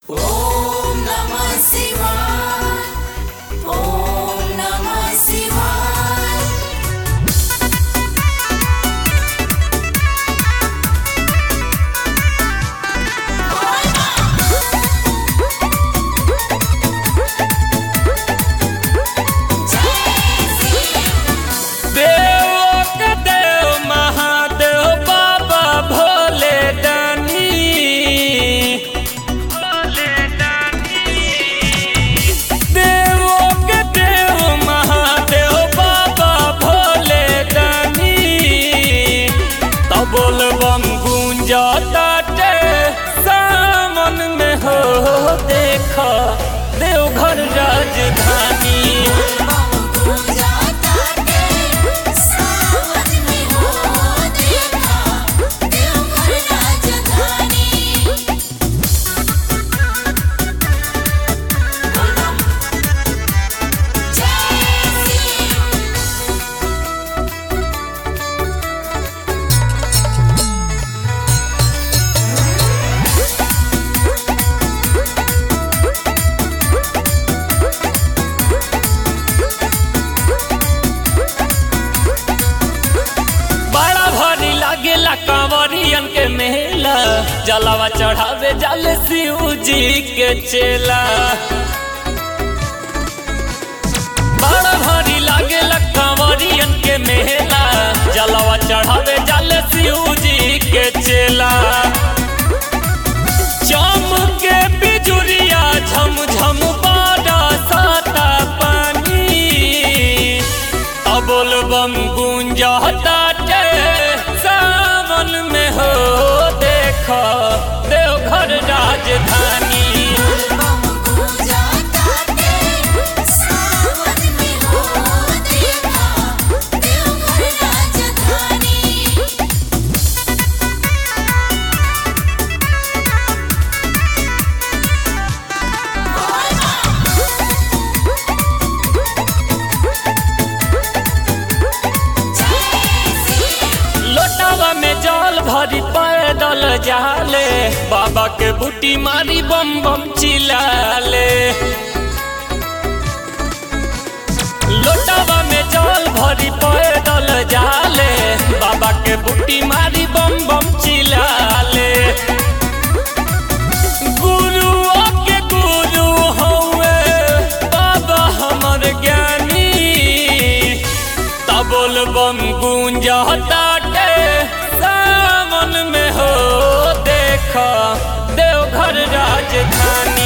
ॐ नमः शिवाय ॐ नमः शिवाय देव के देव महादेव बाबा भोले दानी देव के देव महादेव बाबा भोले दानी तबोल बम गूंजताटे सामन में हो देखा देवघर राजधानी बम पूजा ताटे सावन में हो देखा देवघर राजधानी जय श्री बड़ा भारी लागेला कांवरियन के मेला जलावा चढ़ावे जल शिव जी के चेला बड़ा भारी लागेला कांवरियन के मेला जलावा चढ़ावे जल शिव जी के चेला चम के बिजुरिया झम झम बाड़ा साता पानी अबोल बम गूंजताटे सावन में हो देखा देवघर राजधानी बम पूजा ताटे सावन में हो देखा देवघर राजधानी लोटावा में जल भरी पैदल जाले बाबा के बूटी मारी बम बम चिलाले लोटावा में जल भरी पैदल जाले बाबा के बूटी मारी बम बम चिलाले गुरुआ के गुरु हौवे बाबा हमर ज्ञानी तबोल बम गूंजताटे सावन में हो देखा देवघर राजधानी